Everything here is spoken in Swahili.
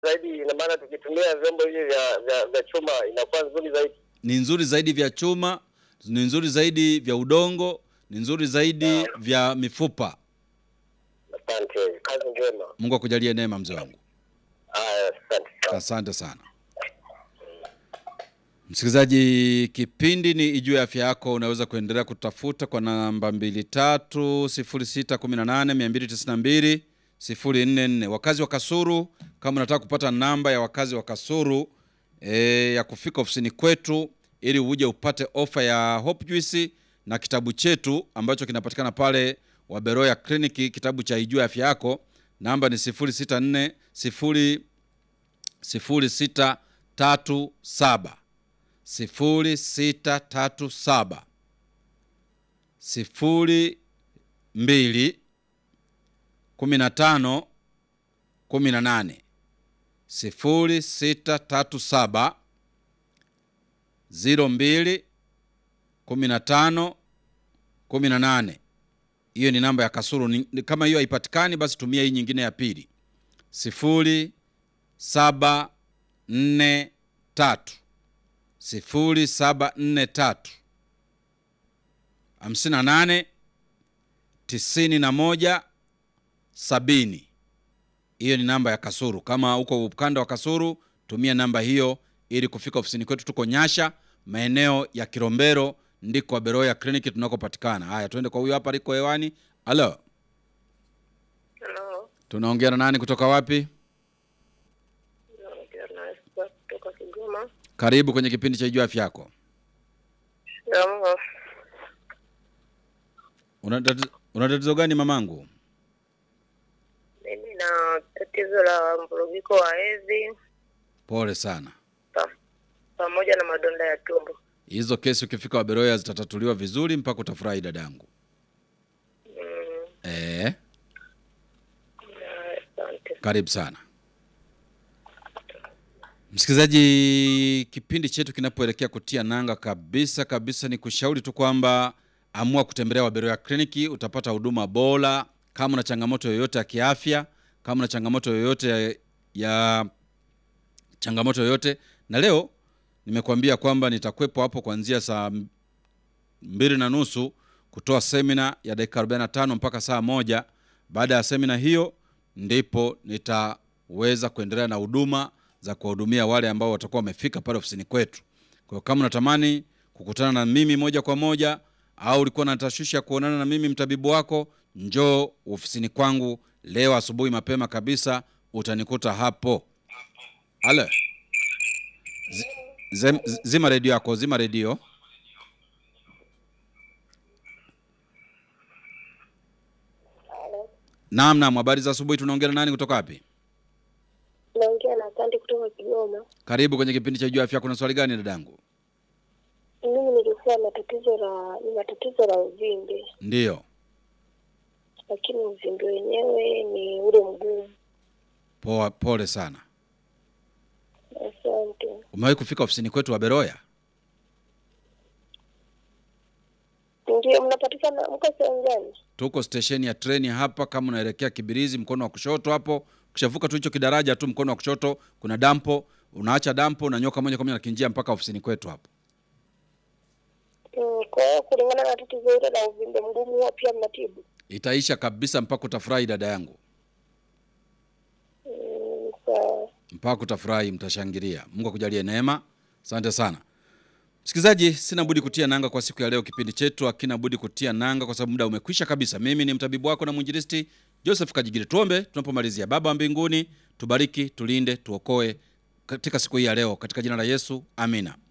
zaidi, ina maana tukitumia vyombo hivi vya, vya, vya chuma inakuwa nzuri zaidi. Ni nzuri zaidi vya chuma, ni nzuri zaidi vya udongo, ni nzuri zaidi vya mifupa. Asante, kazi njema. Mungu akujalie neema mzee wangu. Haya, asante sana. Asante sana msikilizaji, kipindi ni Ijue Afya Yako. Unaweza kuendelea kutafuta kwa namba mbili tatu sifuri sita kumi na nane mia mbili tisini na mbili sifuri nne nne. Wakazi wa Kasuru, kama unataka kupata namba ya wakazi wa Kasuru e, ya kufika ofisini kwetu ili uje upate ofa ya Hope Juice na kitabu chetu ambacho kinapatikana pale Waberoya Kliniki, kitabu cha Ijue Afya Yako, namba ni sifuri sita nne sifuri sifuri sita tatu saba sifuri sita tatu saba sifuri mbili kumi na tano kumi na nane sifuri sita tatu saba ziro mbili kumi na tano kumi na nane hiyo ni namba ya Kasuru. Ni- ni- Kama hiyo haipatikani, basi tumia hii nyingine ya pili sifuri saba nne tatu sifuri saba nne tatu hamsini na nane tisini na moja sabini. Hiyo ni namba ya Kasuru. Kama uko ukanda wa Kasuru, tumia namba hiyo ili kufika ofisini kwetu. Tuko Nyasha, maeneo ya Kilombero, ndiko Beroya kliniki tunakopatikana. Haya, tuende kwa huyo hapa, liko hewani. Halo, Halo, tunaongea na nani kutoka wapi? naongea na Esther kutoka Kigoma. Karibu kwenye kipindi cha Ijua Afya Yako. Shikamoo. Una tati- una tatizo gani mamangu? Mimi na tatizo la mvurugiko wa hedhi Pole sana. pa- pamoja na madonda ya tumbo. Hizo kesi ukifika Waberoya zitatatuliwa vizuri mpaka utafurahi dadangu. Mm, Eh, na- Asante. karibu sana msikilizaji. Kipindi chetu kinapoelekea kutia nanga kabisa kabisa, ni kushauri tu kwamba amua kutembelea Waberoya kliniki, utapata huduma bora. Kama una changamoto yoyote ya kiafya, kama una changamoto yoyote ya, ya changamoto yoyote, na leo nimekuambia kwamba nitakuwepo hapo kuanzia saa mbili na nusu kutoa semina ya dakika 45 mpaka saa moja. Baada ya semina hiyo, ndipo nitaweza kuendelea na huduma za kuwahudumia wale ambao watakuwa wamefika pale ofisini kwetu. Kwa hiyo kama unatamani kukutana na mimi moja kwa moja au ulikuwa na tashwishi ya kuonana na mimi mtabibu wako, njoo ofisini kwangu leo asubuhi mapema kabisa, utanikuta hapo. Ale, Zi- zem- zima redio yako, zima redio. Naam, naam, habari za asubuhi. Tunaongea na nani kutoka wapi? Naongea na Asante kutoka Kigoma. Karibu kwenye kipindi cha Jua Afya. Kuna swali gani dadangu? Mimi nilikuwa na tatizo la nina tatizo la uvimbe, Ndiyo, lakini uvimbe wenyewe ni ule mgumu. poa, pole sana. Asante. Umewahi kufika ofisini kwetu wa Beroya? Ndio, mnapatikana mko sehemu gani? Tuko stesheni ya treni hapa, kama unaelekea Kibirizi, mkono wa kushoto hapo. Ukishavuka tu hicho kidaraja tu, mkono wa kushoto kuna dampo, unaacha dampo, unanyoka moja kwa moja na kinjia mpaka ofisini kwetu hapo. Mm, Kwa hiyo kulingana na tatizo hilo la uvimbe mgumu huwa pia mnatibu? Itaisha kabisa mpaka utafurahi, dada yangu, Mm, Sawa. mpaka utafurahi, mtashangilia. Mungu akujalie neema. Asante sana msikilizaji, sina budi kutia nanga kwa siku ya leo. Kipindi chetu hakina budi kutia nanga kwa sababu muda umekwisha kabisa. Mimi ni mtabibu wako na mwinjilisti Joseph Kajigiri. Tuombe tunapomalizia. Baba wa mbinguni, tubariki, tulinde, tuokoe katika siku hii ya leo, katika jina la Yesu, amina.